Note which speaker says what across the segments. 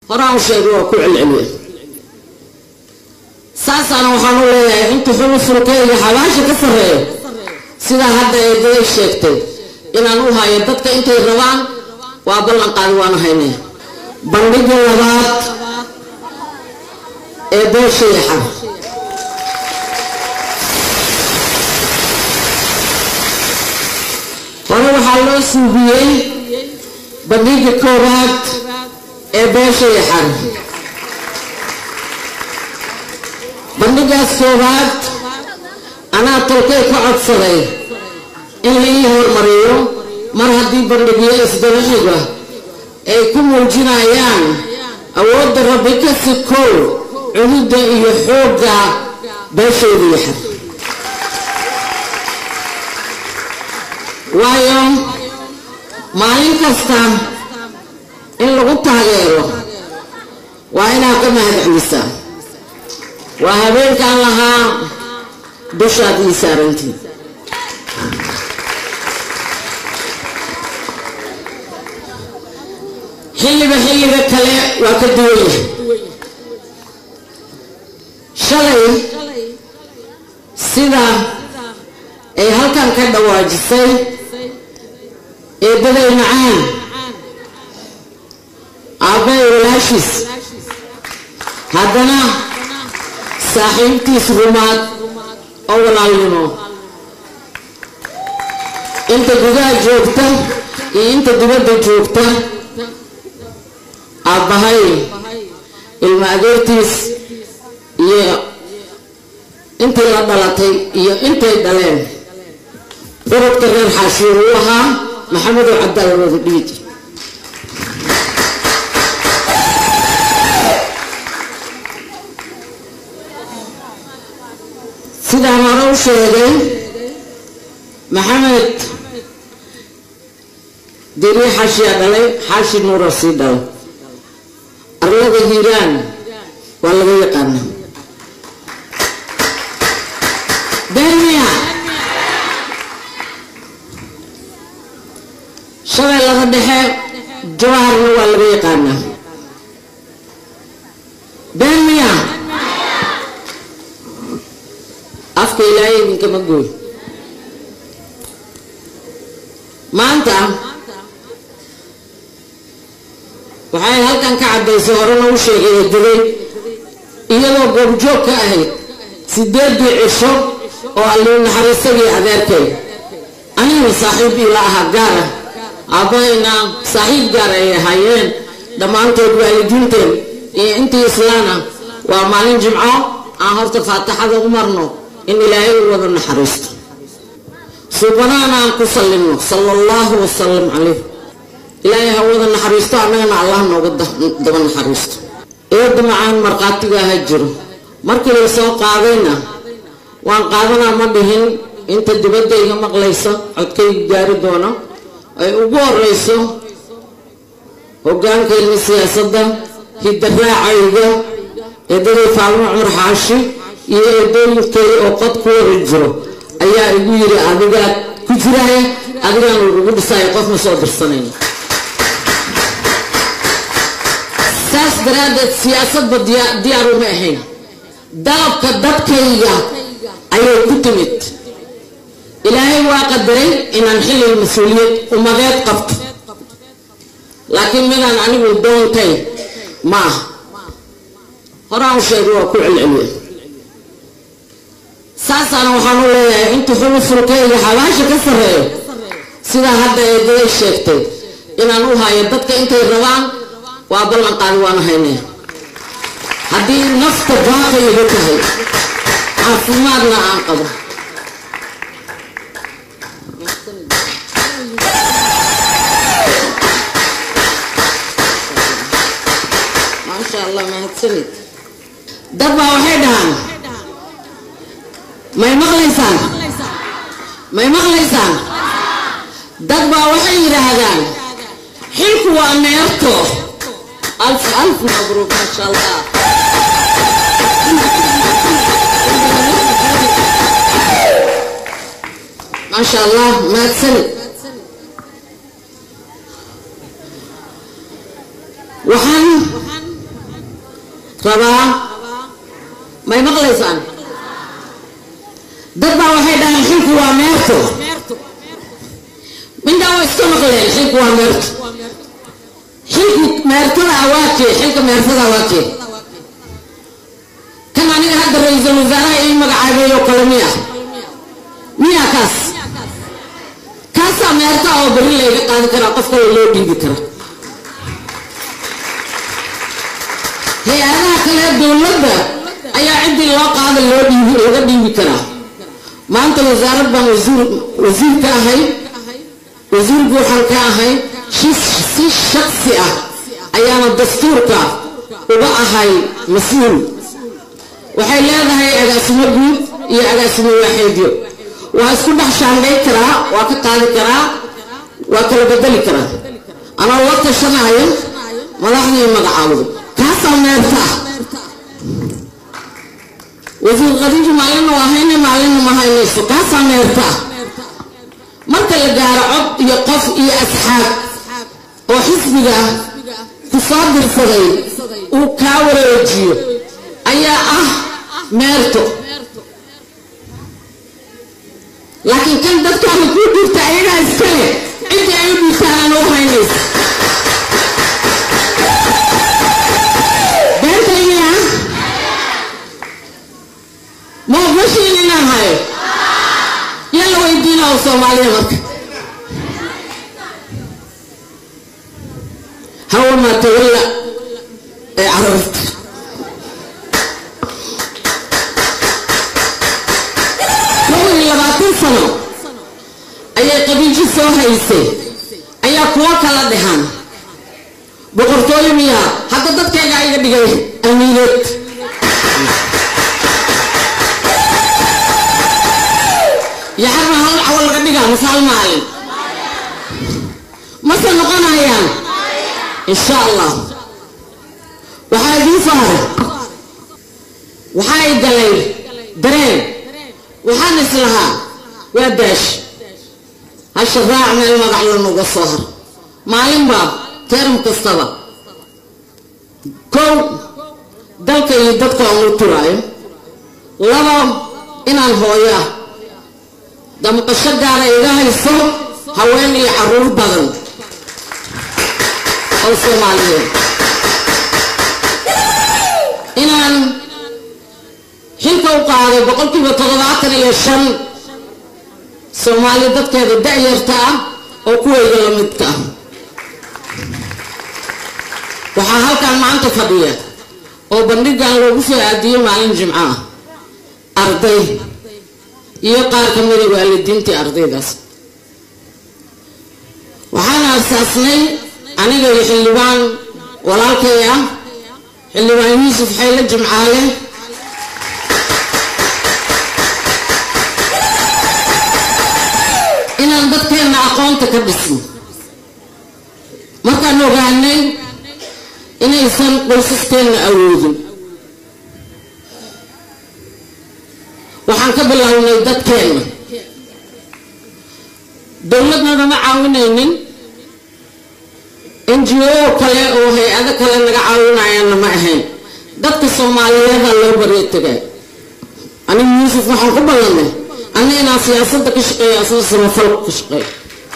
Speaker 1: horaan u sheegay waa ku celceliya saasaana waxaan u leeyahay inta xulu furkeyga xabaasha ka sarreeya sidaa hadda eedaday sheegtay inaan u hayo dadka intay rabaan waa ballan qaadi waana haynaya bandhiga labaad ee beeshayaxa hore waxaa loo suubiyey bandhiga koowaad ee beeshayaxan bandhigaas koowaad anaa tolkay ka codsaday in la ii hormariyo mar haddii bandhigyo isdaraxiga ay ku muujinayaan awoodda rabbi ka sikow cududda iyo xoogga beeshooda yaxan waayo maalin kasta in lagu taageero waa inaad ka mahadcelisaa waa habeenkaan lahaa dushaad ii saarantiin xilliba xilliga kale waa ka duwan yahay shalay sida ay halkan ka dhawaajisay eedaday macaan aabbay walaashiis haddana saaxiibtiis rumaad oo walaalnimo inta gudaha joogta iyo inta dibadda joogta aabbahay ilmo adeertiis iyo intii la dhalatay iyo intay dhaleen urudka reer xaashiir uu ahaa maxamedow cabdaal wada dhiiji sidaan hore u sheegay maxamed dirii xaashiyaa dhalay xaashi nuura sii dhalay arlada hiiraan waa laga yaqaana beermiya shabeellada dhexe jawaharna waa laga yaqaanaa beermiya afka ilaahay idinkama gooy maanta waxay halkan ka caddaysay horena u sheegay eedaday iyadoo goobjoog ka ahayd sideedii cisho oo allii naxariistagii adeerkay aniguna saaxiib ila ahaa gaara aabbahayna saaxiib gaar ay ahaayeen dhammaantood waalidiinteen iyo intii islaana waa maalin jimco aan horta faatixada u marno in ilaahay u wada naxariisto suubanaana aan ku sallinno sala allahu wasalam calayh ilaahay ha wada naxariisto annagana allah nooga daba naxariisto eedda macaan markhaatiga ha jiro markii la soo qaadayna waan qaadanaa ma dhihin inta dibaddayga maqlayso codkayga gaari doono ay ugu horeyso hogaankayna siyaasadda hidaraacayga eedaday faalmo cumar xaashi iyo eedooyinkay oo qod ku wada jiro ayaa igu yiri adigaa ku jiraya adigaan lagugu dhisaayo qof ma soo dirsanayno saas daraaddeed siyaasadba diyaar uma ahayn dalabka dadkayga ayay ku timid ilaahay waa qadaray inaan xilliga mas-uuliyad umadeed qabto laakiin midaan anigu doontay ma aha horaan u sheegay waa ku celceliya saasaana waxaan u leeyahay inta xulu furkeyga xabaasha ka sarreeya sidaa hadda eedaday sheegtay inaan u hayo dadka intay rabaan waa ballan qaadi waana haynaya haddii nafta baaqay iga tahay caafimaadna aan qabo maasha allah mahadsanid dad baa waxay dhahaan may maqlaysaan may maqlaysaan dad baa waxay yidhaahdaan xilku waa neerto alf alf mabruuk maasha allah maasha allah mahadsanid waxaan qabaa may maqlaysaan dad baa waxay dhahaan xilku waa meerto mindhaa waa iska maqleen xilku waa meerto xilku meertada awaakee xilka meertada awaakee kan aniga hadda ra-iisul wasaaraha ii magacaabay oo kale miya miya kaas kaasaa meerta oo beri layga qaadi karaa qof kale loo dhiibi kara hay-adaha kale dowladda ayaa ciddii loo qaada loo dhiibi laga dhiibi karaa maanta wasaarad baan wasiir wasiir ka ahay wasiir buuxan ka ahay si shaksi ah ayaana dastuurka uga ahay mas-uul waxay leedahay agaasimo guud iyo agaasimo waaxeedyo waa isku dhex shaandhay karaa waa ka qaadi karaa waa kala bedeli karaa anoo la tashanayo madaxdii magacaawdo kaasaa meerta ah wasiir khadiija maalina waa hayne maalina ma haynayso kaasaa meerta ah marka la gaaro cod iyo qof iyo asxaab oo xisbiga ku soo dirsaday uu kaa wareejiyo ayaa ah meerto laakiin kan dadkaada kuu dhiirta ayagaa iskale ciddii ay u dhiirtaan aan u haynaysa beentayniya ma ogashiin inaan hayo yaa la weydiina oo soomaaliya marka hawa maa tawalla ee carabta labaatan sano ayay qabiiji soo haysay ayaa kuwo kala dhahaan boqortooyo miyaa hadda dadkayga iga dhigay amiineed yaxarna hal cawo laga dhigaa mase hal maalin mase noqonayaan insha allah waxaa idiin saaray waxaa i galay dareen waxaan islahaa waa daash hasha raac meel magac lanuga soo har maalinbaa teeram kastaba kow dalka iyo dadka aan u turaayo laba inaan hooyo ah damqasho gaara iga hayso haween iyo caruur badan oo soomaaliyeed inaan xilka u qaaday boqolkiiba toddobaatan iyo shan soomaali dadkeeda da-yarta ah oo kuwayga la midka ah waxaa halkan maanta fadhiya oo bandhigan loogu soo aadiyey maalin jimco ah arday iyo qaar ka mida waalidiintii ardaydaas waxaana arsaasnay aniga iyo xildhibaan walaalkay ah xildhibaan yuusuf xayle jimcaale inaan dadkeenna aqoonta ka dhisno markaan ogaanay inaysan qoysaskeenna awoodin waxaan ka bilownay dadkeenna dowladnana ma caawinaynin n g o kale oo hay-ado kale naga caawinayaanna ma ahayn dadka soomaaliyeeda loo baryo tegay anigu yuusuf waxaan ku ballanay anna inaan siyaasadda ka shaqeeyo asna samafalka ka shaqeeyo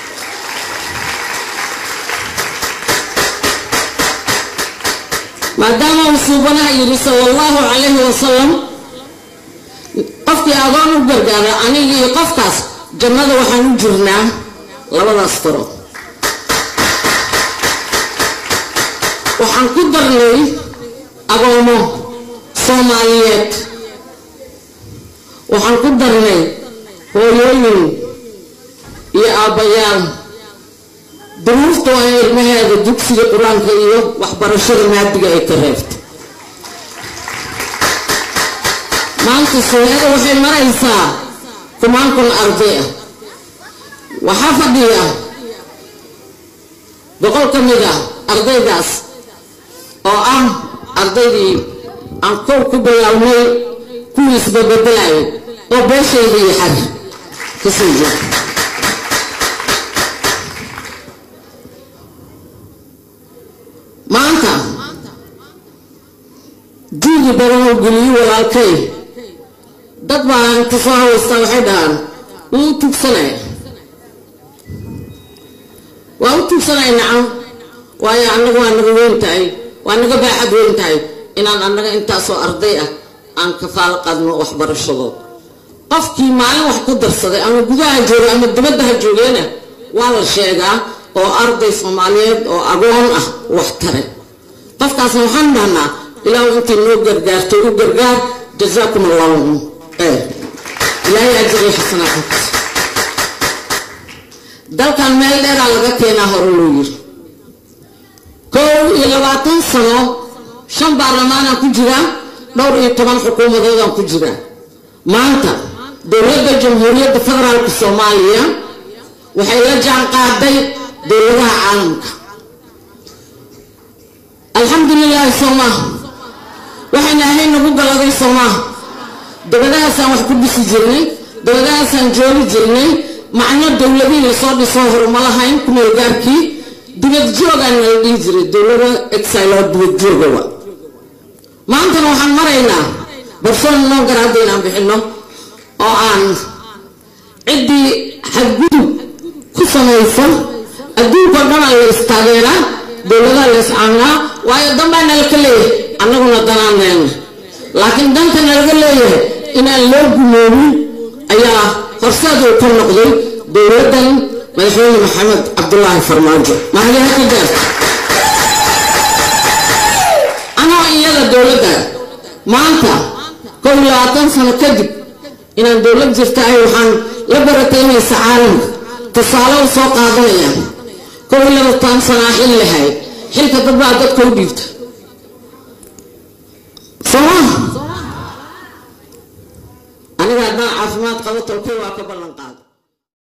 Speaker 1: maadaama uu suubanaha yidhi sala allahu calayhi wasalam qofkii adoon u gargaara aniga iyo qofkaas jannada waxaan u jirnaa labadaas taro waxaan ku darnay agoomo soomaaliyeed waxaan ku darnay hooyooyin iyo aabbayaal duruufta waa ilmaheeda dugsiga qur-aanka iyo waxbarashada maadiga ay ka reebta maanta sooyada waxay maraysaa kumaan kun arday ah waxaa fadhiya boqol ka mid ah ardaydaas oo ah ardaydii aan kow ku bilownay kuwiisba bedelayo oo beeshayda iyo xari kasoo jeeda maanta juudi badan oo geliyo walaalkay dad baa inta soo hawaystaa waxay dhahaan wuu u tugsanaya waa u tugsanaya nacam waayo annaga waa naga weyn tahay waa naga baaxad weyn tahay inaan annaga intaasoo arday ah aan kafaalo qaadno waxbarashadood qofkii maalin wax ku darsaday ama gudaha jooga ama dibaddaha joogeena waa la sheegaa oo arday soomaaliyeed oo agoon ah wax tare qofkaasna waxaan dhahnaa ilaahu intii noo gargaartay u gargaar jazaakum allahu khayr ilaahay ajri xasanaadkaas dalkan meel dheeraa laga keenaa hore loo yiri kow iyo labaatan sano shan baarlamaanaan ku jiraa dhowr iyo toban xukuumadoodaan ku jiraa maanta dowladda jamhuuriyadda federaalka soomaaliya waxay la jaan qaaday dowladaha caalamka alxamdulilaahi soomaaha waxayna ahayn nagu galaday soomaaha dabadahaasaan wax ku dhisi jirnay dabadahaasaan joogi jirnay macno dowladihii lasoo dhisoo hore ma lahayn kumeel gaarkii dibad joogaan nala dhihi jiray dowlada exiloo dibad joogawa maantana waxaan maraynaa barsoon noo garaada inaan bixino oo aan ciddii xadgudub ku samaysa adduunka o dhanaa la istaageeraa dowladaha la iscaanaa waayo danbaa nalaka leeyahay annaguna danaan leena laakiin danta nalaga leeyahay inaan loo gumoobin ayaa horseed uu ka noqday dowladdan madaxweyne maxamed cabdulaahi farmaajo mahadiha ka gaarta anoo iyada dowladda maanta kow iyo labaatan sano kadib inaan dowlad jirta ay waxaan la barataynaysa caalamka tusaale u soo qaadanaya kow iyo labaatan sanaa xil lahayd xilka dad baa dadka u dhiibta sooma aniga haddaan caafimaad qabo tolkay waa ka ballan qaada